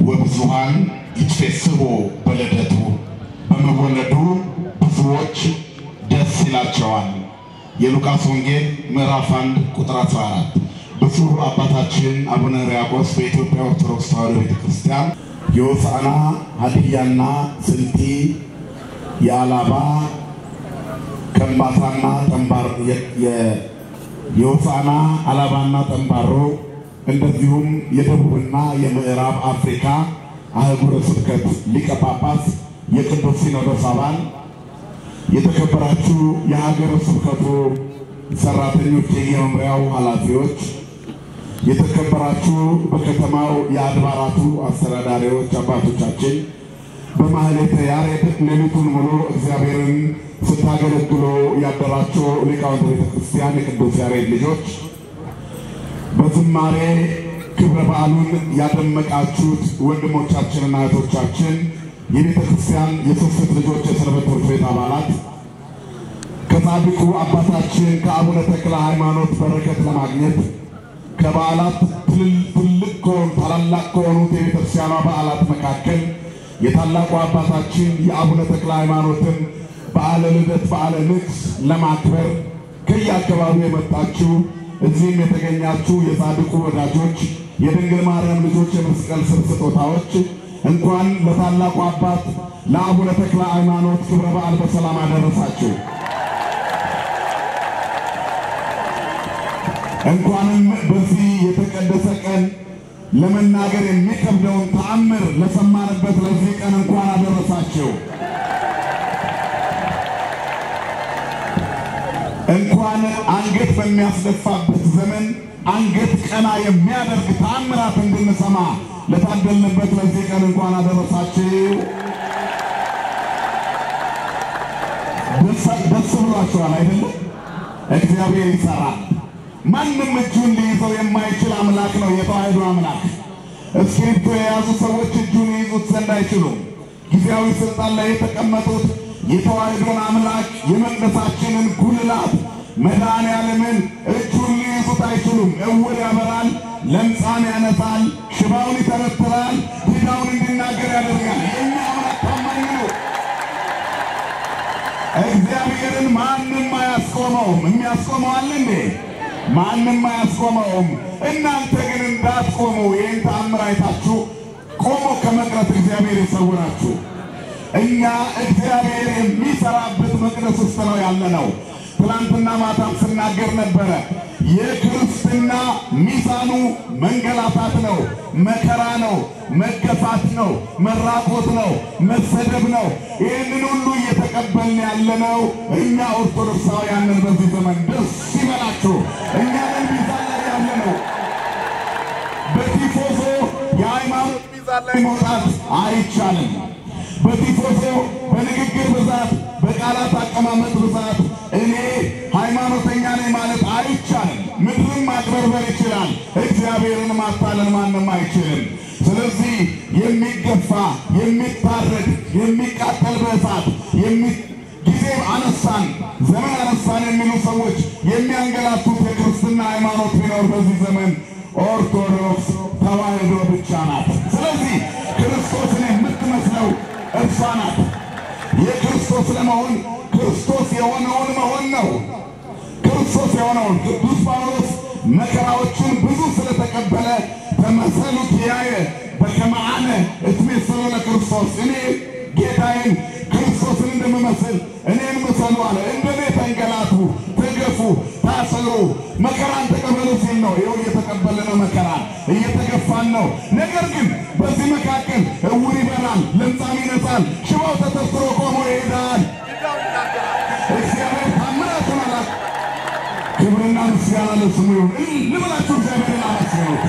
ወብዙሃን ይትፌስሑ በልደቱ በመወለዱ ብዙዎች ደስ ይላቸዋል። የሉቃስ ወንጌል ምዕራፍ 1 ቁጥር 14። ብፁዕ አባታችን አቡነ ሕርያቆስ በኢትዮጵያ ኦርቶዶክስ ተዋሕዶ ቤተክርስቲያን የሆሳዕና ሀዲያና ስልጢ የአላባ ከምባታና ጠንባሮ የሆሳዕና አላባና ጠንባሮ እንደዚሁም የደቡብና የምዕራብ አፍሪካ አህጉረ ስብከት ሊቀ ጳጳስ የቅዱስ ሲኖዶስ አባል የተከበራችሁ የሀገረ ስብከቱ ሰራተኞች፣ የየመምሪያው ኃላፊዎች፣ የተከበራችሁ በከተማው የአድባራቱ አስተዳዳሪዎች አባቶቻችን፣ በማህሌተ ያሬድ ሌሊቱን ሙሉ እግዚአብሔርን ስታገለግሉ ያደራችሁ ሊቃውንተ ቤተ ክርስቲያን የቅዱስ ያሬድ ልጆች፣ በዝማሬ ክብረ በዓሉን ያደመቃችሁት ወንድሞቻችንና እህቶቻችን የቤተ ክርስቲያን የስስት ልጆች የሰንበት ትምህርት ቤት አባላት ከጻድቁ አባታችን ከአቡነ ተክለ ሃይማኖት በረከት ለማግኘት ከበዓላት ትልቅ ከሆኑ ታላላቅ ከሆኑት የቤተ ክርስቲያኗ በዓላት መካከል የታላቁ አባታችን የአቡነ ተክለ ሃይማኖትን በዓለ ልደት በዓለ ንግስ ለማክበር ከየአካባቢው የመጣችሁ እዚህም የተገኛችሁ የጻድቁ ወዳጆች የድንግል ማርያም ልጆች የመስቀል ስር ስጦታዎች እንኳን ለታላቁ አባት ለአቡነ ተክለ ሃይማኖት ክብረ በዓል በሰላም አደረሳችሁ። እንኳንም በዚህ የተቀደሰ ቀን ለመናገር የሚከብደውን ተአምር ለሰማንበት ለዚህ ቀን እንኳን አደረሳችሁ። እንኳን አንገት በሚያስደፋበት ዘመን አንገት ቀና የሚያደርግ ተአምራት እንድንሰማ ለታደልንበት ለዚህ ቀን እንኳን አደረሳችሁ። ደስ ብሏችኋል አይደለም? እግዚአብሔር ይሰራል። ማንም እጁን ሊይዘው የማይችል አምላክ ነው የተዋሕዶ አምላክ። እስክሪብቶ የያዙ ሰዎች እጁን ይይዙት ዘንድ አይችሉም። ጊዜያዊ ስልጣን ላይ የተቀመጡት የተዋሕዶን አምላክ የመቅደሳችንን ጉልላት መድኃኔ ዓለምን እጁን ሊይዙት አይችሉም። እውር ያበራል፣ ለምጻም ያነሳል፣ ሽባውን ይተረትራል፣ ዲዳውን እንዲናገር ያደርጋል። የእኛ አምላክ ታማኝ ነው። እግዚአብሔርን ማንም አያስቆመውም። የሚያስቆመው አለ እንዴ? ማንም አያስቆመውም። እናንተ ግን እንዳትቆሙ ይህን ተአምር አይታችሁ ቆሞ ከመቅረት እግዚአብሔር ይሰውራችሁ። እኛ እግዚአብሔር የሚሰራበት መቅደስ ውስጥ ነው ያለ ነው። ትናንትና ማታም ስናገር ነበረ። የክርስትና ሚዛኑ መንገላታት ነው፣ መከራ ነው፣ መገፋት ነው፣ መራቆት ነው፣ መሰደብ ነው። ይህንን ሁሉ እየተቀበልን ያለነው እኛ ኦርቶዶክሳውያንን በዚህ ዘመን ደስ ይበላችሁ። እኛ ነን ሚዛን ላይ ያለ ነው። በቲፎዞ የሃይማኖት ሚዛን ላይ መውጣት አይቻልም። በቲፎዞ በንግግር ብዛት በቃላት አቀማመጥ ብዛት እኔ ሃይማኖተኛ ነኝ ማለት አይቻልም። ምድርም ማጭበርበር ይችላል፣ እግዚአብሔርን ማታለል ማንም አይችልም። ስለዚህ የሚገፋ የሚታረድ የሚቃጠል በእሳት ጊዜ አነሳን ዘመን አነሳን የሚሉ ሰዎች የሚያንገላቱት የክርስትና ሃይማኖት ቢኖር በዚህ ዘመን ኦርቶዶክስ ተዋሕዶ ብቻ ናት። ስለዚህ ክርስቶስን የምትመስለው እርሷ ናት። የክርስቶስ ለመሆን ክርስቶስ የሆነውን መሆን ነው። ክርስቶስ የሆነውን ቅዱስ ጳውሎስ መከራዎችን ብዙ ስለተቀበለ ተመሰሉ ኪያየ በከመ አነ እትሜሰሎ ለክርስቶስ እኔ ጌታዬን ክርስቶስን እንደምመስል እኔን ምሰሉ አለ። እንደኔ ተንገላቱ፣ ተገፉ፣ ታሰሩ፣ መከራን ተቀበሉ ሲል ነው። ይኸው እየተቀበለ ነው መከራን፣ እየተገፋን ነው። ነገር ግን በዚህ መካከል እውር ይበራል፣ ለምጻም ይነጻል፣ ሽባው ተተርትሮ ቆሞ ይሄዳል። እግዚአብሔር ታምራቱን አላ ክብርና ምስጋና ለስሙ ይሁን። ልብላችሁ እግዚአብሔርን አመስግኑት።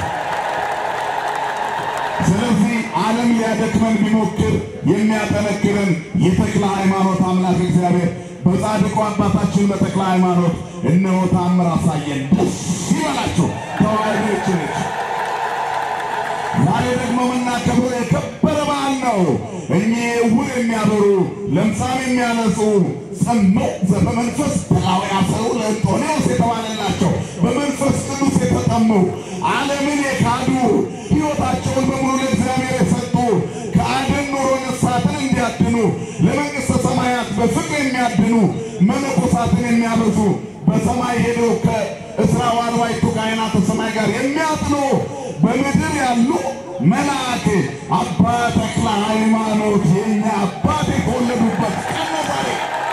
ስለዚህ ዓለም ሊያደክመን ቢሞክር የሚያጠነክረን የተክለ ሃይማኖት አምላክ እግዚአብሔር በጻድቁ አባታችን በተክለ ሃይማኖት እነሆ ታምር አሳየን። ደስ ይበላችሁ ተዋሕዶች ነች። ዛሬ ደግሞ የምናከብረው የከበረ በዓል ነው። እኚህ ዕውር የሚያበሩ ለምጻም የሚያነጹ ጸመው በመንፈስ ተላው ያሰሩ ለእንጦንዮስ የተባለላቸው በመንፈስ ቅዱስ የተጠሙ ዓለምን የካዱ ሕይወታቸውን በሙሉ ለእግዚአብሔር የሰጡ ለመንግሥተ ሰማያት በፍቅር የሚያድኑ መነኮሳትን የሚያበዙ በሰማይ ሄደው ከእስራ ዋልዋይቱ ካህናተ ሰማይ ጋር የሚያጥኑ በምድር ያሉ መልአክ አባ ተክለ ሃይማኖት የኛ አባት የተወለዱበት ቀን ነው ዛሬ።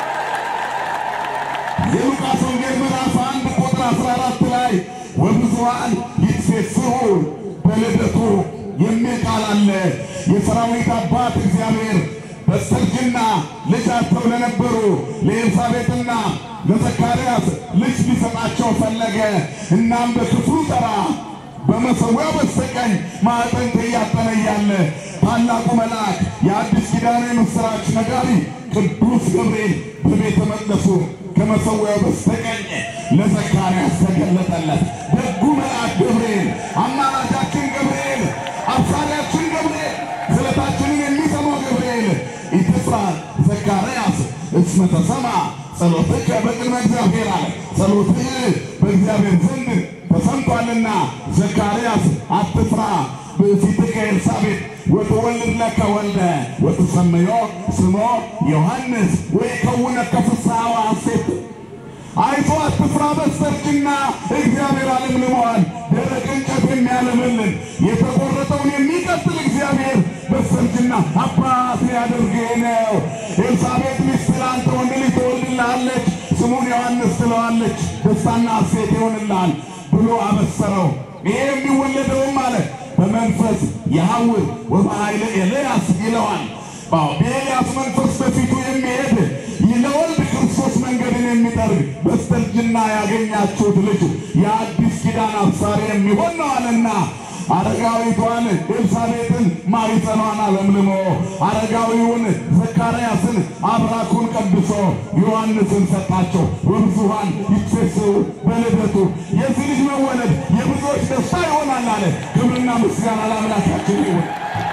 የሉቃስ ወንጌል ምዕራፍ አንድ ቁጥር 14 ላይ ወብዙኃን ይትፌስሑ በልደቱ የሚል ቃል አለ። የሰራዊት አባት እግዚአብሔር በስተርጅና ልጃቸው ለነበሩ ለኤልሳቤጥና ለዘካርያስ ልጅ ሊሰጣቸው ፈለገ። እናም በክፍሉ ተራ በመሠዊያው በስተቀኝ ማዕጠንት እያጠነ እያለ ታላቁ መልአክ የአዲስ ኪዳን የምሥራች ነጋሪ ቅዱስ ገብርኤል በቤተ መቅደሱ ከመሠዊያው በስተቀኝ ለዘካርያስ ተገለጠለት። ደጉ መልአክ ገብርኤል፣ አማላጃችን ገብርኤል፣ አብሳሪያችን ገብርኤል፣ ስለታችንን የሚሰማው ገብርኤል ኢትፍራ ዘካርያስ እስመ ተሰማ ጸሎትከ በቅድመ እግዚአብሔር አለ። ጸሎትህ በእግዚአብሔር ዘንድ ተሰምቷልና ዘካርያስ አትፍራ ብእሲትከ ኤልሳቤጥ ወትወልድ ለከ ወልደ ወትሰምዮ ስሞ ዮሐንስ ወይከውነከ ፍስሐ ወሐሴት አይቶ አትፍራ፣ በስተርጅና እግዚአብሔር አለምልመዋል። ደረቅ እንጨት የሚያለመልን የተቆረጠውን የሚቀጥል እግዚአብሔር በስተርጅና አባት ሊያደርግህ ነው። ኤልሳቤጥ ሚስት ለአንተ ወንድ ልጅ ትወልድልሃለች፣ ስሙን ዮሐንስ ትለዋለች፣ ደስታና ሐሴት ይሆንልሃል ብሎ አበሰረው። ይሄ የሚወለደውም አለ በመንፈስ የሐውር ወበኃይለ ኤልያስ ይለዋል። በኤልያስ መንፈስ በፊቱ የሚሄድ ለወልድ ክርስቶስ መንገድን የሚጠርግ በስተርጅና ያገኛችሁት ልጅ የአዲስ ኪዳን አብሳሪ የሚሆን ነው አለና አረጋዊቷን ኤልሳቤጥን ማኅፀኗን አለምልሞ አረጋዊውን ዘካርያስን አብራኩን ቀድሶ ዮሐንስን ሰጣቸው። ወብዙኃን ይትፌስሑ በልደቱ የዚህ ልጅ መወለድ የብዙዎች ደስታ ይሆናል አለ። ክብርና ምስጋና ለአምላካችን ይሁን።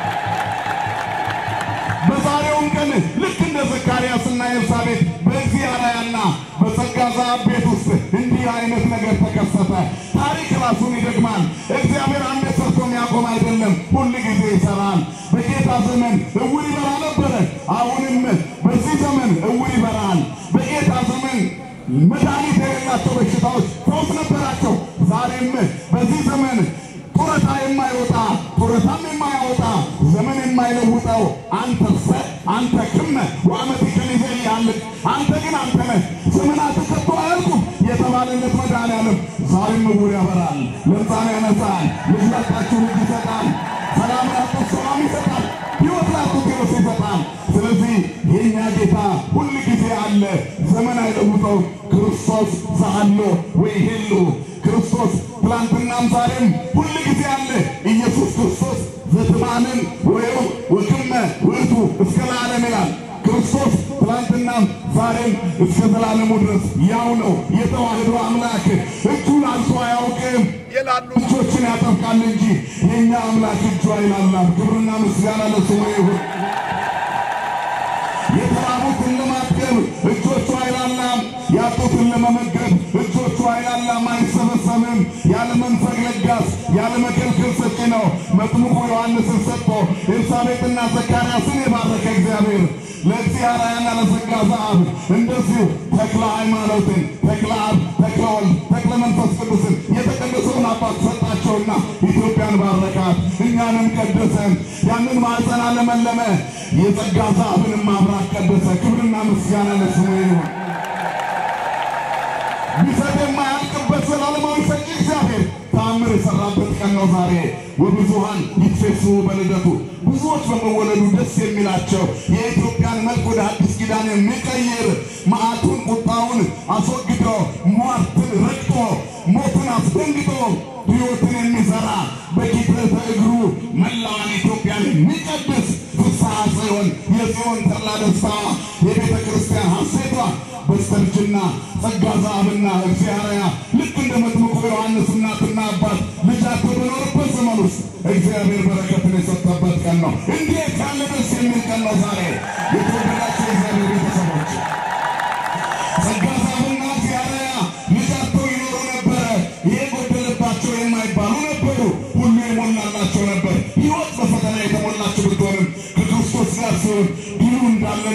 በዛሬውም ቀን ልክ እንደ ዘካርያስና ኤልሳቤጥ በዚህ አርአያና በጸጋ ዘአብ ቤት ውስጥ እንዲህ አይነት ነገር ተከሰተ። ታሪክ ራሱን ይደግማል። እግዚአብሔር አንድ ሰርቶ የሚያቆም አይደለም፣ ሁል ጊዜ ይሰራል። በጌታ ዘመን እውር ይበራ ነበረ። አሁንም በዚህ ዘመን እውር ይበራል። በጌታ ዘመን መድኃኒት የሌላቸው በሽታዎች ፈውስ ነበራቸው። ዛሬም በዚህ ዘመን ጡረታ የማይወጣ ጡረታም የማያወጣ ዘመን የማይለውጠው አንተ ሰ አንተ ክመ ወአመት ከሊዘ ያልቅ አንተ ግን አንተ ነህ ዘመናት ከቶ አያልቁም የተባለለት መድኃኒዓለም ዛሬም ዕውር ያበራል፣ ለምጻም ያነሳል፣ ልጅ ላጣችሁ ልጅ ይሰጣል፣ ሰላም ላጡት ሰላም ይሰጣል፣ ሕይወት ላጡት ሕይወት ይሰጣል። ስለዚህ የእኛ ጌታ ሁል ጊዜ አለ፣ ዘመን አይለውጠው። ክርስቶስ ዘአሎ ወይሄሉ ክርስቶስ ትላንትናም ዛሬም ሁል ጊዜ አለ። ኢየሱስ ክርስቶስ ዘትማንን ወይው ወክመ ውእቱ እስከ ለዓለም ይላል። ክርስቶስ ትላንትናም ዛሬም እስከ ዘላለሙ ድረስ ያው ነው። የተዋህዶ አምላክ እጁን አንሶ አያውቅም። የላሉ እጆችን ያጠብቃል እንጂ የእኛ አምላክ እጁ አይላላም። ክብርና ምስጋና ለስሙ ይሁን። የተራቡትን ለማጥገብ እጆቹ አይላላም። ያጡትን ለመመገብ እጆቹ አይላላም፣ አይሰበሰብም። ያለ መንፈግ ለጋስ ያለ መከልከል ሰጪ ነው። መጥምቁ ዮሐንስን ሰጥቶ ኤልሳቤጥና ዘካርያስን የባረከ እግዚአብሔር ለዚህ አርአያና ለጸጋ ዘአብ እንደዚሁ ተክለ ሃይማኖትን ተክለ አብ ተክለ ወልድ ተክለ መንፈስ ቅዱስን የተቀደሰውን አባት ሰጣቸውና ኢትዮጵያን ባረካት፣ እኛንም ቀደሰን። ያንን ማዕፀን አለመለመ፣ የጸጋ ዘአብንም አብራክ ቀደሰ። ክብርና ምስጋና ለስሙ ይሁን። ቢሰጥ የማያልቅበት ዘላለማዊ ሰጪ እግዚአብሔር ተአምር የሰራበት ቀን ነው ዛሬ። ወብዙኃን ይትፌስሑ በልደቱ ብዙዎች በመወለዱ ደስ የሚላቸው የኢትዮጵያን መልክ ወደ አዲስ ኪዳን የሚቀይር መዓቱን ቁጣውን አስወግዶ ሟርትን ረግጦ ሞትን አስደንግጦ ሕይወትን የሚዘራ በኪደተ እግሩ መላዋን ኢትዮጵያን የሚቀድስ ፍስሐ ጽዮን የጽዮን ተድላ ደስታ የቤተ ክርስቲያን ሐሴቷ በስተርጅና ጸጋ ዘአብና እግዚአብሔር ልክ እንደ መጥምቁ ዮሐንስ እናትና አባት ልጃቸው በኖርበት ዘመን ውስጥ እግዚአብሔር በረከትን የሰጠበት ቀን ነው። እንዴት ያለ ደስ የሚል ቀን ነው ዛሬ የተወደዳቸው የእግዚአብሔር ቤተሰቦች ጸጋ ዘአብና እግዚአብሔር ልጃቸው ይኖሩ ነበረ። ይሄ ጎደለባቸው የማይባሉ ነበሩ። ሁሉ የሞላላቸው ነበር። ሕይወት በፈተና የተሞላች ብትሆንም ከክርስቶስ ጋር ሲሆን ድሉ እንዳለ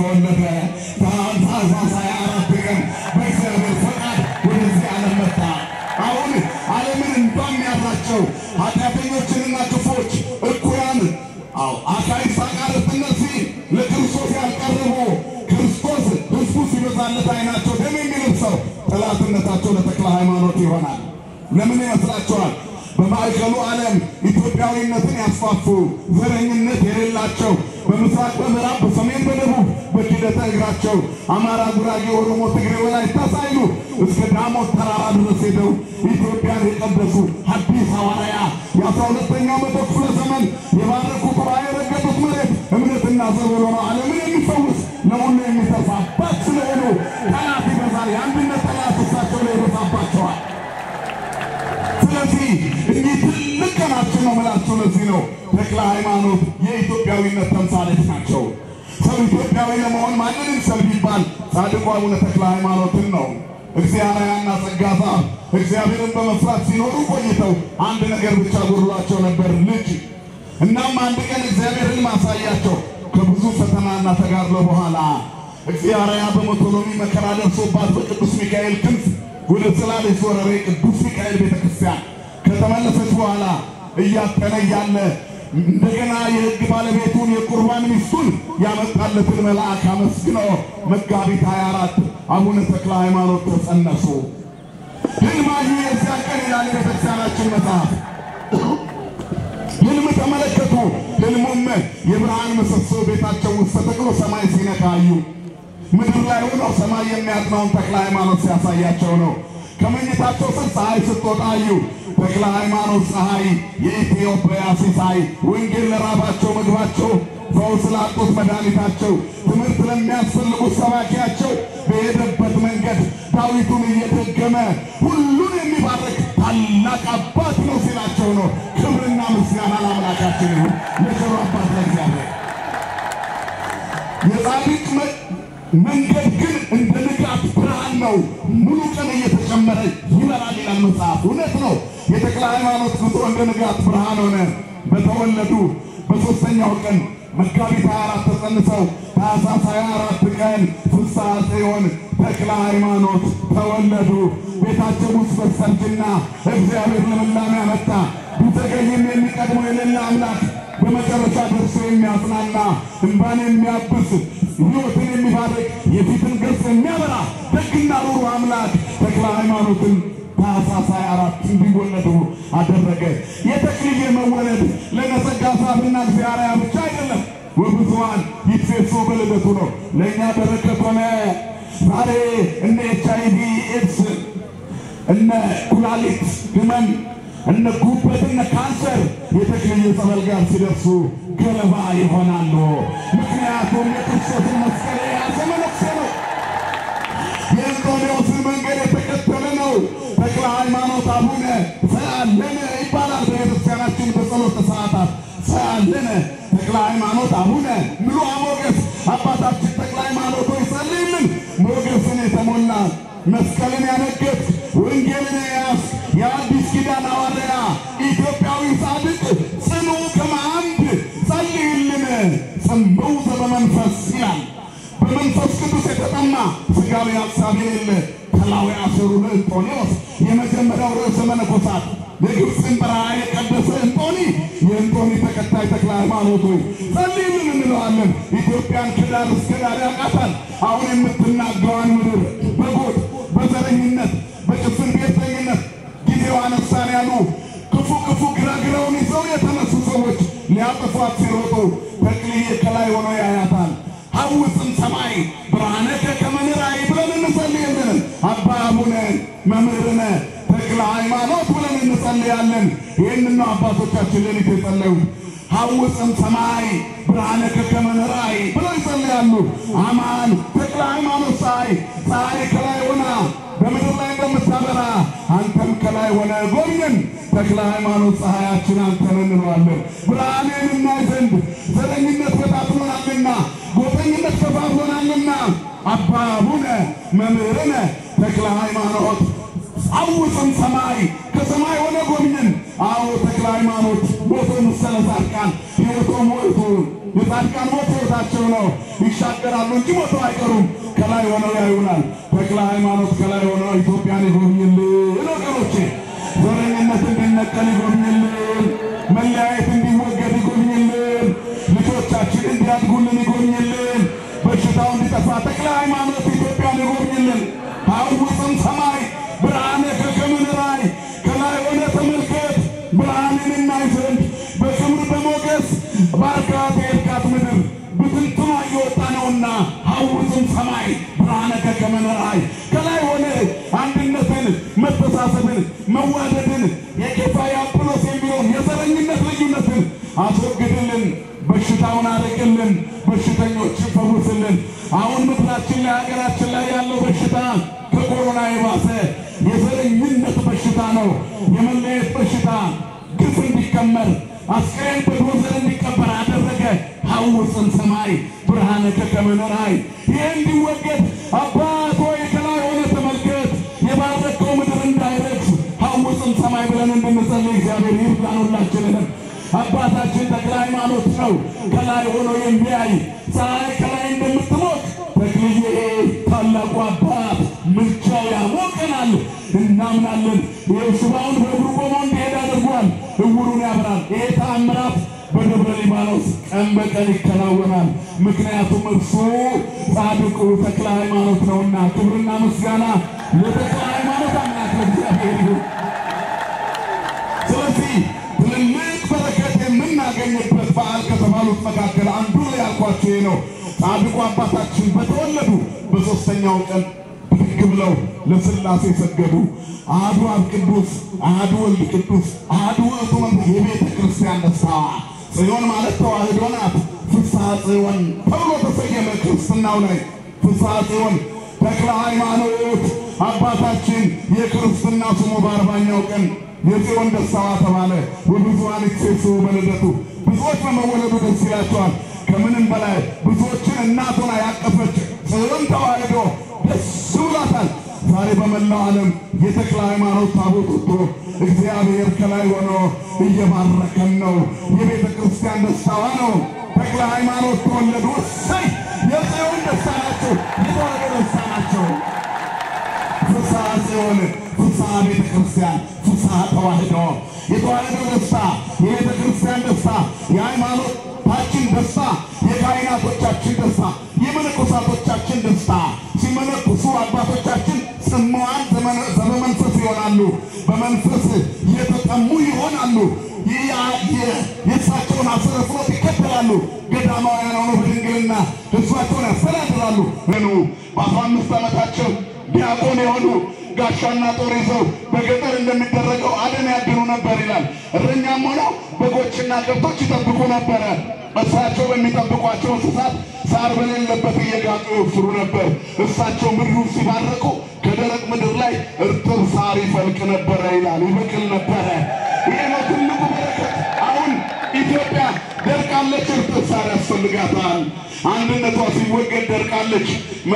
ተወለደ። ታኅሳስ ሃያ አራት ቀን በእግዚአብሔር ፈቃድ ወደዚህ ዓለም መጣ። አሁን ዓለምን እንደሚያራቸው ኃጢአተኞችንና ክፎች እኩያን አዎ አካይስ አቃርት እነዚህ ለክርስቶስ ያልቀረቡ ክርስቶስ ሕዝቡ ሲበዛለት ዓይናቸው ደም የሚለብሰው ጠላትነታቸው ለተክለ ሃይማኖት ይሆናል። ለምን ይመስላችኋል? በማዕከሉ ዓለም ኢትዮጵያዊነትን ያስፋፉ ዘረኝነት የሌላቸው በምስራቅ በምዕራብ በሰሜን በደቡብ በኪደተ እግራቸው አማራ፣ ጉራጌ፣ ኦሮሞ፣ ትግሬ፣ ወላይታ ሳይሉ እስከ ዳሞት ተራራ ድረስ ሄደው ኢትዮጵያን የቀደሱ ሐዲስ ሐዋርያ የአስራ ሁለተኛው መቶ ክፍለ ዘመን የባረኩት ራእይ የረገጡት መሬት እምነትና ዘር ሆነው ዓለምን የሚፈውስ ለሁሉ የሚተርፍ አባት ስለሆኑ ጠላት ይበዛል። የአንድነት ጠላት እሳቸው ላይ ይበዛባቸዋል። ስለዚህ እኒህ ትልቅ ቀናችን ነው ምላቸው። ለዚህ ነው ተክለ ሃይማኖት የኢትዮጵያዊነት ተምሳሌት ናቸው። ሰው ኢትዮጵያዊ ለመሆን ማንንም ሰው ቢባል ጻድቁ አቡነ ተክለ ሃይማኖትን ነው። እግዚአብሔርና ጸጋ ዛፍ እግዚአብሔርን በመፍራት ሲኖሩ ቆይተው አንድ ነገር ብቻ ጎድሏቸው ነበር፣ ልጅ። እናም አንድ ቀን እግዚአብሔርን ማሳያቸው ከብዙ ፈተናና ተጋድሎ በኋላ እግዚአብሔር በሞቶሎሚ መከራ ደርሶባት በቅዱስ ሚካኤል ክንፍ ወደ ጽላልሽ ወረሬ ቅዱስ ሚካኤል ቤተ ክርስቲያን ከተመለሰች በኋላ እያጠነ እያለ እንደገና የሕግ ባለቤቱን የቁርባን ሚስቱን ያመጣለትን መልአክ አመስግኖ መጋቢት 24 አቡነ ተክለ ሃይማኖት ተጸነሱ። ሕልማዩ የዚያን ቀን ይላል የቤተክርስቲያናችን መጽሐፍ። ሕልም ተመለከቱ። ሕልሙም የብርሃን ምሰሶ ቤታቸው ውስጥ ተተክሎ ሰማይ ሲነካዩ ምድር ላይ ሆነው ሰማይ የሚያጥናውን ተክለ ሃይማኖት ሲያሳያቸው ነው። ከመኝታቸው ስር ፀሐይ ስትወጣ አዩ። ተክለ ሃይማኖት ፀሐይ የኢትዮጵያ ሲሳይ፣ ወንጌል ለራባቸው ምግባቸው፣ ፈውስ ላጡት መድኃኒታቸው፣ ትምህርት ለሚያስፈልጉት ሰባኪያቸው በሄደበት መንገድ ዳዊቱን እየደገመ ሁሉን የሚባርክ ታላቅ አባት ነው ሲላቸው ነው። ክብርና ምስጋና ለአምላካችን ይሁን፣ ለቸሩ አባት ለእግዚአብሔር። የጻድቅ መንገድ ግን እንደ ንጋት ብርሃን ነው፣ ሙሉ ቀን እየተጨመረ ይበራል ይላል መጽሐፍ። እውነት ነው። የተክለ ሃይማኖት ጉዞ እንደ ንጋት ብርሃን ሆነ። በተወለዱ በሦስተኛው ቀን መጋቢት 24 ተጸንሰው ታኅሳስ 24 ቀን ፍስሐ ጽዮን ተክለ ሃይማኖት ተወለዱ። ቤታቸው ውስጥ በሰርጅና እግዚአብሔር ልምላሜ አመጣ። ቢዘገይም የሚቀድመው የሌለ አምላክ በመጨረሻ ደርሶ የሚያጽናና እንባን የሚያብስ ሕይወትን የሚባርክ የፊትን ገጽ የሚያበራ ደግና ሩሩ አምላክ ተክለ ሃይማኖትን ታኅሳስ 24 እንዲወለዱ አደረገ። የተክልዬ መወለድ ለነጸጋ ዛፍና እግዚአብሔር ብቻ አይደለም። ወብዙኃን ይትፌሱ በልደቱ ነው። ለእኛ በረከት ሆነ። ዛሬ እነ ኤች አይ ቪ ኤድስ፣ እነ ኩላሊት ህመም እነ ጉበት እነ ካንሰር የተክልዬ ጸበል ጋር ሲደርሱ ገለባ ይሆናሉ። ምክንያቱም የክርስቶስን መስቀል የያዘ መነኩሴ ነው። የእንጦንዮስን መንገድ የተከተለ ነው። ተክለ ሃይማኖት አቡነ ሰአለነ ይባላል በቤተክርስቲያናችን በጸሎት ሰዓታት ሰአለነ ተክለ ሃይማኖት አቡነ ምሉዐ ሞገስ አባታችን ተክለ ሃይማኖት ሆይ ጸልይልን። ሞገስን የተሞላ መስቀልን ያነገት ወንጌልን የያዝ የአዲስ ኪዳን ሐዋርያ ኢትዮጵያዊ ጻድቅ ጽኑ ከመአምድ ጸልይልን ጽምው ዘበመንፈስ ይላል። በመንፈስ ቅዱስ የተጠማ ሥጋዊ ሐሳብ የሌለ ከላዊ አሰሩ ለእንጦንዮስ የመጀመሪያው ርዕሰ መነኮሳት የግብፅን በረሃ የቀደሰ እንጦኒ የእንጦኒ ተከታይ ተክለ ሃይማኖት ሆይ ጸልይልን እንለዋለን። ኢትዮጵያን ከዳር እስከ ዳር ያውቃታል። አሁን የምትናገዋን ምድር በጎጥ በዘረኝነት በጭፍን ቤተኝነት ጊዜው አነሳን ያሉ ክፉ ክፉ ግራግራውን ይዘው የተነሱ ሰዎች ሊያጠፏት ሲሮጡ ተክልዬ ከላይ ሆኖ ያያታል። ሐውፅም ሰማይ ብርሃነከ ከመ ንራይ ብለን እንጸልያለን። አባ አቡነ መምህርነ ተክለ ሃይማኖት ብለን እንጸልያለን። ይህንን ነው አባቶቻችን ሌሊት የጸለዩት። ሐውፅም ሰማይ ብርሃነከ ከመ ንራይ ብለው ይጸልያሉ። አማን ተክለ ሃይማኖት ፀሐይ ፀሐይ ከላይ ሆና በምድር ላይ እንደምታበራ አንተም ከላይ ሆነ ጎብኘን። ተክለ ሃይማኖት ፀሐያችን አንተን እንለዋለን። ብርሃኔን እናይ ዘንድ ዘረኝነት በታትኖናልና ጎጠኝነት ከፋፍሎናልና አባ አቡነ መምህርነ ተክለ ሃይማኖት አውፅም ሰማይ ከሰማይ ሆነ ጎብኘን። አዎ ተክለ ሃይማኖት ሞቶ መሰለ ጻድቃን ሕይወቶ ሞቱ የጻድቃን ሞት ሕይወታቸው ነው። ይሻገራሉ እንጂ ሞተው አይቀሩም። ከላይ ሆነው ያዩናል። ተክለ ሃይማኖት ከላይ ሆነው ኢትዮጵያን ይጎብኝልን ወገኖቼ። ዘረኝነት እንዲነቀል ይጎብኝልን። መለያየት እንዲወገድ ይጎብኝልን። ልጆቻችን እንዲያድጉልን ይጎብኝልን። በሽታው እንዲጠፋ ተክለ ሃይማኖት ኢትዮጵያን ይጎብኝልን። አውፅም ሰማይ ብርሃነ ከከምንራይ ከላይ ሆነ ተመልከት ብርሃንን እናይ ዘንድ በክብር በሞገስ ባርካት የእርካት ምድር ብትንትኗ እየወጣ ነውና ሐውፅም ሰማይ ብርሃነ ከከመነራይ ከላይ ሆነ አንድነትን፣ መተሳሰብን፣ መዋደድን የኬፋ የአጵሎስ የሚለውን የዘረኝነት ልዩነትን አስወግድልን። በሽታውን አርቅልን። በሽተኞችን ፈውስልን። አሁን ምድራችን ላይ ሀገራችን ላይ ያለው በሽታ ከኮሮና የባሰ የዘረኝነት በሽታ ነው። የመለየት በሽታ ግፍ እንዲከመር አስከሬን በዶዘር እንዲቀበር አደረገ። ሐውፅን ሰማይ ብርሃነ ከከመነራይ ይህ እንዲወገድ አባት ሆይ ከላይ ሆነ ተመልከት። የባረከው ምድር እንዳይረግፍ ሐውፅን ሰማይ ብለን እንድንጸልይ እግዚአብሔር ይርዳን ሁላችንንም። አባታችን ተክለ ሃይማኖት ነው ከላይ ሆኖ የሚያይ ፀሐይ ከላይ እንደምትሞቅ ተክልዬ ታላቁ አባት ምልጃው ያሞቀናል፣ እናምናለን። ይህ ሽባውን በእግሩ ቆሞ እንዲሄድ አድርጓል፣ እውሩን ያብራል። ይሄ ተአምራት በደብረ ሊባኖስ ቀን በቀን ይከናወናል። ምክንያቱም እርሱ ጻድቁ ተክለ ሃይማኖት ነውና። ክብርና ምስጋና ለተክለ ሃይማኖት አምላክ ለእግዚአብሔር ይሁን። ስለዚህ ትልልቅ በረከት የምናገኝበት በዓል ከተባሉት መካከል አንዱ ያልኳቸው ይህ ነው። ጻድቁ አባታችን በተወለዱ በሦስተኛው ቀን ብድግ ብለው ለሥላሴ ሰገዱ። አሐዱ አብ ቅዱስ፣ አሐዱ ወልድ ቅዱስ፣ አሐዱ ውእቱ መንፈስ የቤተ ክርስቲያን ደስታ ጽዮን ማለት ተዋህዶ ናት። ፍስሐ ጽዮን ተብሎ ተሰየመ ክርስትናው ላይ ፍስሐ ጽዮን ተክለ ሃይማኖት አባታችን የክርስትና ስሙ በአርባኛው ቀን የጽዮን ደስታዋ ተባለ። ወብዙኃን ይሴስሑ በልደቱ ብዙዎች በመወለዱ ደስ ይላቸዋል። ከምንም በላይ ብዙዎችን እናት ሆና ያቀፈች ጽዮን ተዋህዶ ደስ ብሏታል። ዛሬ በመላው ዓለም የተክለ ሃይማኖት ታቦት ወጥቶ እግዚአብሔር ከላይ ሆኖ እየባረከን ነው። የቤተ ክርስቲያን ደስታዋ ነው። ተክለ ሃይማኖት ተወለዱ። እሰይ! የጽዮን ደስታ ናቸው። የተዋህዶ ደስታ ናቸው። ፍስሐ ጽዮን፣ ፍስሐ ቤተ ክርስቲያን፣ ፍስሐ ተዋህዶ፣ የተዋህዶ ደስታ፣ የቤተ ክርስቲያን ደስታ፣ የሃይማኖታችን ደስታ፣ የካህናቶቻችን ደስታ፣ የመነኮሳቶቻችን ደስታ። ሲመነኩሱ አባቶቻችን ጽሙዓን ዘበመንፈስ ይሆናሉ። በመንፈስ የተጠሙ ይሆናሉ። የእሳቸውን አስረ ፍኖት ይከተላሉ። ገዳማውያን ሆነው በድንግልና ሕዝባቸውን ያስተዳድራሉ። ምኑ በአስራ አምስት ዓመታቸው ዲያቆን የሆኑ ጋሻና ጦር ይዘው በገጠር እንደሚደረገው አደን ያድኑ ነበር ይላል። እረኛም ሆነው በጎችና ከብቶች ይጠብቁ ነበረ። እሳቸው በሚጠብቋቸው እንስሳት ሳር በሌለበት እየጋጡ ይወፍሩ ነበር። እሳቸው ምድሩን ሲባረኩ ከደረቅ ምድር ላይ እርጥብ ሳር ይፈልቅ ነበረ ይላል፣ ይበቅል ነበረ። ይህ ነው ትልቁ በረከት። አሁን ኢትዮጵያ ደርቃለች፣ እርጥብ ሳር ያስፈልጋታል። አንድነቷ ሲወገድ ደርቃለች።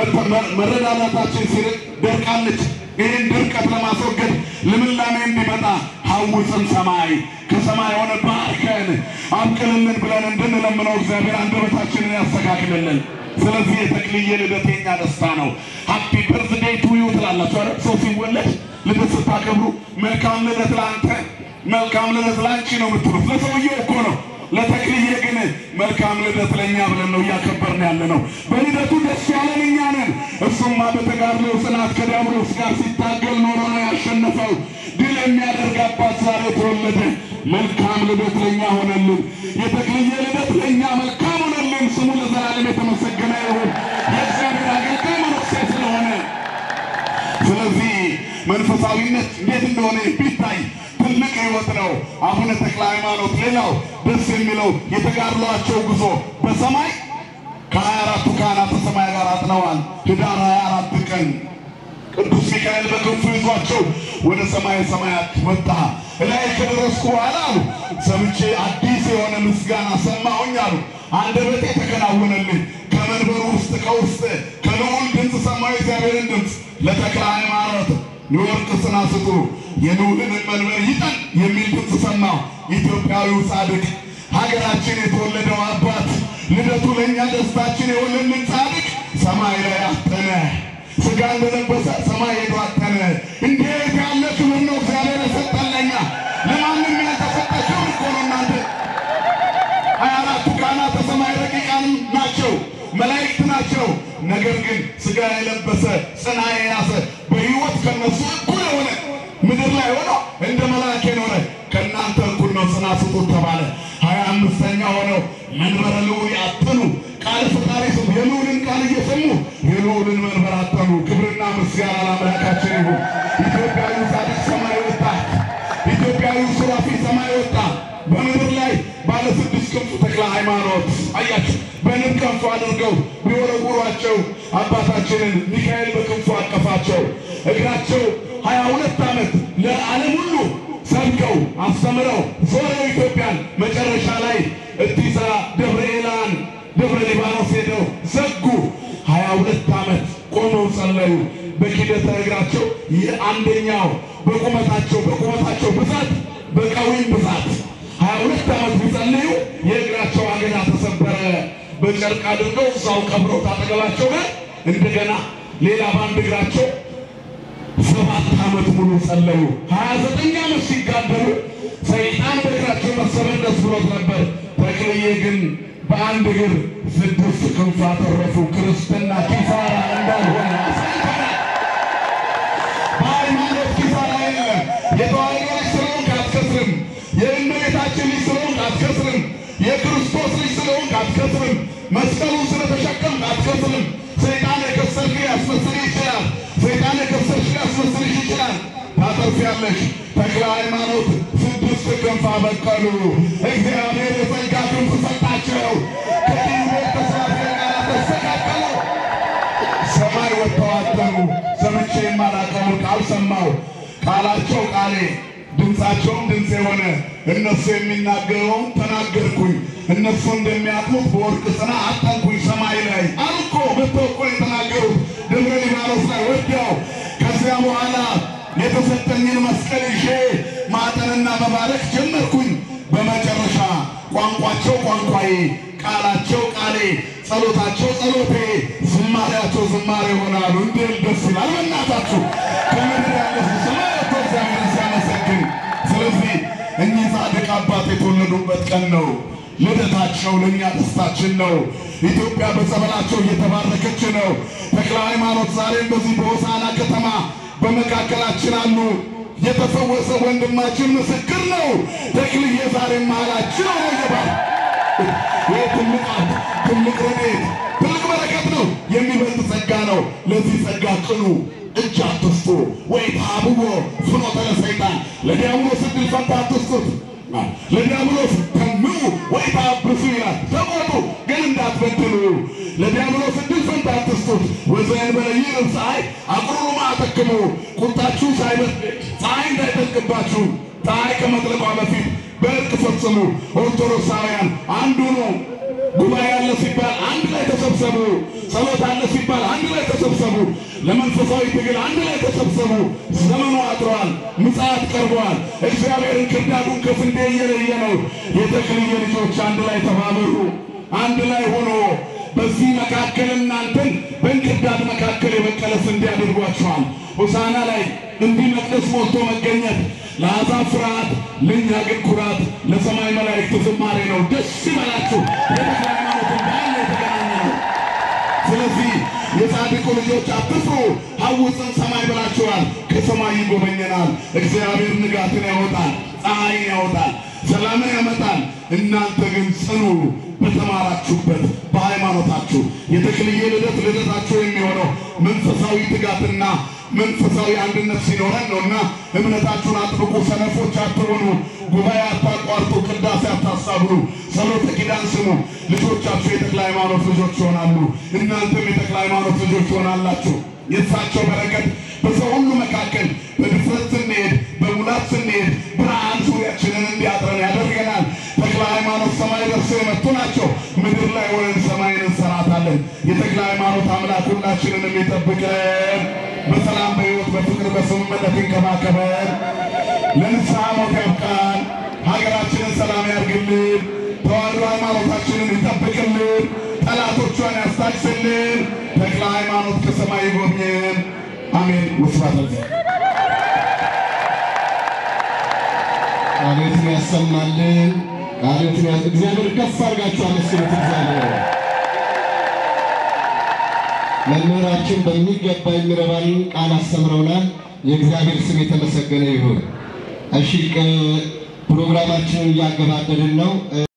መረዳዳታችን ሲርቅ ደርቃለች። ይህን ድርቀት ለማስወገድ ልምላሜ እንዲመጣ ሐውፅን ሰማይ ከሰማይ የሆነ ባርከን አብቅልልን ብለን እንድንለምነው እግዚአብሔር አንደበታችንን ያስተካክልልን። ስለዚህ የተክልዬ ልደት የኛ ደስታ ነው። ሃፒ በርዝዴይ ቱ ዩ ትላላችሁ አይደል? ሰው ሲወለድ ልደት ስታከብሩ መልካም ልደት ለአንተ፣ መልካም ልደት ለአንቺ ነው የምትሉት። ለሰውየው እኮ ነው። ለተክልዬ ግን መልካም ልደት ለእኛ ብለን ነው እያከበርን ያለ ነው። በልደቱ ደስ ያለን እኛ ነን። እሱማ በተጋድሎ ጽናት ከዲያብሎስ ጋር ሲታገል ኖሮ ነው ያሸነፈው። ድል የሚያደርግ አባት ዛሬ ተወለደ። መልካም ልደት ለእኛ ሆነልን። የተክልዬ ልደት ለእኛ መልካም ሆነልን። ስሙ ለዘላለም የተመሰገነ ይሁን። የእግዚአብሔር አገልጋይ መነኩሴ ስለሆነ ስለዚህ መንፈሳዊነት እንዴት እንደሆነ ቢታይ ትልቅ ሕይወት ነው። አቡነ ተክለ ሃይማኖት ሌላው ደስ የሚለው የተጋድሏቸው ጉዞ በሰማይ ከሀያ አራቱ ካህናተ ሰማይ ጋር አጥነዋል። ህዳር ሀያ አራት ቀን ቅዱስ ሚካኤል በክንፉ ይዟቸው ወደ ሰማይ ሰማያት ወጣ። እላይ ከደረስኩ በኋላ አሉ ሰምቼ አዲስ የሆነ ምስጋና ሰማሁኝ አሉ። አንደበቴ ተከናወነልኝ። ከመንበሩ ውስጥ ከውስጥ ከልዑል ድምፅ ሰማሁ እግዚአብሔርን ድምፅ ለተክለ ሃይማኖት የወርቅ ጽና ስጡ የልዑልን መንበር ይጠን የሚል ድምፅ ሰማሁ። ኢትዮጵያዊው ጻድቅ ሀገራችን የተወለደው አባት ልደቱ ለእኛ ደስታችን የሆነልን ጻድቅ ሰማይ ላይ አጠነ። ሥጋ እንደለበሰ ሰማይ ሄዶ አጠነ። እንዴት ያለ ክብር ነው እግዚአብሔር የሰጠን ለእኛ! ለማንም ያልተሰጠ ክብር እኮ ነው እናንተ ሀያ አራቱ ካህናተ ሰማይ ረቂቃን ናቸው፣ መላእክት ናቸው። ነገር ግን ሥጋ የለበሰ ጽና የያዘ በሕይወት ከነሱ እኩል የሆነ ምድር ላይ ሆኖ እንደ መልአክ የኖረ ከእናንተ እኩል ነው ጽና ስጡት ተባለ። ሀያ አምስተኛ ሆነው መንበረ ልዑል ያጠኑ ቃል ፈጣሪ ስም የልዑልን ቃል እየሰሙ የልዑልን መንበር አጠኑ። ክብርና ምስጋና ለአምላካችን ይሁን። ኢትዮጵያዊ ጻድቅ ሰማይ ወጣ። ኢትዮጵያዊ ሱራፊ ሰማይ ወጣ። በምድር ላይ ባለ ስድስት ክንፉ ተክለ ሃይማኖት አያችሁ፣ በንብ ክንፉ አድርገው ቢወረውሯቸው አባታችንን ሚካኤል በክንፉ አቀፋቸው። እግራቸው ሀያ ሁለት ዓመት ለዓለም ሁሉ ሰብከው አስተምረው ዞረው ኢትዮጵያን መጨረሻ ላይ እቲሳ ደብረ ኤላን ደብረ ሊባኖስ ሄደው ዘጉ። ሀያ ሁለት ዓመት ቆመው ጸለዩ። በኪደተ እግራቸው የአንደኛው በቁመታቸው በቁመታቸው ብዛት በቀዊም ብዛት ሀያ ሁለት ዓመት ቢጸልዩ የእግራቸው አገዳ ተሰበረ። በጨርቅ አድርገው እዛው ቀብረው ታጠገባቸው ጋር እንደገና ሌላ በአንድ እግራቸው ሰባት ዓመት ሙሉ ጸለዩ። ሀያ ዘጠኝ ዓመት ሲጋደሉ ሰይጣን በእግራቸው መሰበር ደስ ብሎት ነበር። ተክልዬ ግን በአንድ እግር ስድስት ክንፍ አተረፉ። ክርስትና ኪሳራ እንዳልሆነ አሳይተናል። በሃይማኖት ኪሳራ የለም። የተዋሕዶ ልጅ ስለሆንክ አትከስርም። የእመቤታችን ልጅ ስለሆንክ አትከስርም። የክርስቶስ ልጅ ስለሆንክ አትከስርም። መስቀሉን ስለተሸከምክ አትከስርም። ሰይጣን የከሰርክ ያስመስልህ ይችላል። ሰይጣን የከሰርሽ ያስመስልሽ ይችላል። ታተርፊያለሽ። ተክለ ሃይማኖት ስድስት ክንፍ አበቀሉ። እግዚአብሔር የጸጋ ክንፍ ሰጣቸው። ከዲቤት ተስራፊ ጋር ተስተካከሉ። ሰማይ ወጥተው አደሩ። ሰምቼ የማላውቀውን ቃል ሰማሁ። ቃላቸው ቃሌ ድምፃቸውም ድምፅ የሆነ እነሱ የሚናገረውን ተናገርኩኝ። እነሱ እንደሚያጥሙት በወርቅ ጽና አጠንኩኝ። ሰማይ ላይ አሉ እኮ መጥተው እኮ የተናገሩት ደብረ ሊባኖስ ላይ ወዲያው። ከዚያ በኋላ የተሰጠኝን መስቀል ይዤ ማጠንና መባረክ ጀመርኩኝ። በመጨረሻ ቋንቋቸው ቋንቋዬ፣ ቃላቸው ቃሌ፣ ጸሎታቸው ጸሎቴ፣ ዝማሬያቸው ዝማሬ ይሆናሉ። እንዴት ደስ ይላል! በእናታችሁ ከምድር ያለ ሰማይ ወጥቶ እግዚአብሔርን ሲያመሰግን። ስለዚህ እኚህ ጻድቅ አባት የተወለዱበት ቀን ነው። ልደታቸው ለእኛ ደስታችን ነው። ኢትዮጵያ በጸበላቸው እየተባረከች ነው። ተክለ ሃይማኖት ዛሬም በዚህ በሆሳና ከተማ በመካከላችን አሉ። የተፈወሰ ወንድማችን ምስክር ነው። ተክልዬ ዛሬም መሃላችን ሆኖ ይገባል። ይህ ትልቅ ሀብት፣ ትልቅ ረድኤት፣ ትልቅ በረከት ነው። የሚበልጥ ጸጋ ነው። ለዚህ ጸጋ ቅኑ፣ እጅ አትስጡ። ወይ ታብቦ ፍኖተ ለሰይጣን ለዲያብሎስ ዕድል ፈንታ አትስጡት። ለዲያብሎስ ተምኑ ወይ ታብሱ ይላል። ተቆጡ ግን እንዳትበድሉ። ለዲያብሎስ ዕድል ፈንታ አትስጡት። ወዘእንበለ ይዕርብ ፀሐይ አቁርሩ ማዕተክሙ ቁጣችሁ ሳይበርድ ፀሐይ እንዳይጠልቅባችሁ ፀሐይ ከመጥለቋ በፊት በእርቅ ፈጽሙ። ኦርቶዶክሳውያን አንዱ ነው። ጉባኤ አለ ሲባል አንድ ላይ ተሰብሰቡ። ጸሎት አለ ሲባል አንድ ላይ ተሰብሰቡ። ለመንፈሳዊ ትግል አንድ ላይ ተሰብሰቡ። ዘመኑ አጥሯል። ምጽአት ቀርቧል። እግዚአብሔርን ክርዳዱን ከስንዴ እየለየ ነው። የተክልየ ልጆች አንድ ላይ ተባበሩ። አንድ ላይ ሆኖ በዚህ መካከል እናንተን በእንክርዳድ መካከል የበቀለ ስንዴ አድርጓቸዋል። ሆሳና ላይ እንዲህ መቅደስ ሞልቶ መገኘት ለአሕዛብ ፍርሃት፣ ለእኛ ግን ኩራት፣ ለሰማይ መላእክት ዝማሬ ነው። ደስ ይበላችሁ። የተክለ ሃይማኖትን በዓል የተገናኘ ነው። ስለዚህ የጻድቁ ልጆች አትፍሩ፣ ሐውፅን ሰማይ ብላችኋል። ከሰማይ ይጎበኘናል። እግዚአብሔር ንጋትን ያወጣል፣ ፀሐይን ያወጣል፣ ሰላምን ያመጣል። እናንተ ግን ጽኑ በተማራችሁበት በሃይማኖታችሁ። የተክልዬ ልደት ልደታችሁ የሚሆነው መንፈሳዊ ትጋትና መንፈሳዊ አንድነት ሲኖረን ነውና እምነታችሁን አጥብቁ። ሰነፎች አትሆኑ። ጉባኤ አታቋርጡ። ቅዳሴ አታሳብሩ። ጸሎተ ኪዳን ስሙ። ልጆቻችሁ የተክለ ሃይማኖት ልጆች ይሆናሉ። እናንተም የተክለ ሃይማኖት ልጆች ትሆናላችሁ። የእሳቸው በረከት በሰው ሁሉ መካከል በድፍረት ስንሄድ፣ በሙላት ስንሄድ ብርሃን ዙሪያችንን እንዲያጥረን ያደርገናል። ተክለ ሃይማኖት ሰማይ ደርሰው የመጡ ናቸው። ምድር ላይ ሆነን ሰማይን እንሰራታለን። የተክለ ሃይማኖት አምላክ ሁላችንንም ይጠብቀን። በሰላም በሕይወት በፍቅር በስምምነት ይንከባከበን። ለንስሐ ሞት ያብቃን። ሀገራችንን ሰላም ያርግልን። ተዋሕዶ ሃይማኖታችንን ይጠብቅልን፣ ጠላቶቿን ያስታግስልን፣ ተክለ ሃይማኖት ከሰማይ ይጎብኘን። አሜን። ወስብሐት ለእግዚአብሔር። ቃሎትን ያሰማልን። ቃሎትን ያስ እግዚአብሔር ከፍ አድርጋችሁ አመስግኑት። እግዚአብሔር መምህራችን በሚገባ የሚረባን ቃል አስተምረውናል። የእግዚአብሔር ስም የተመሰገነ ይሁን። እሺ ቅ- ፕሮግራማችንን እያገባደድን ነው።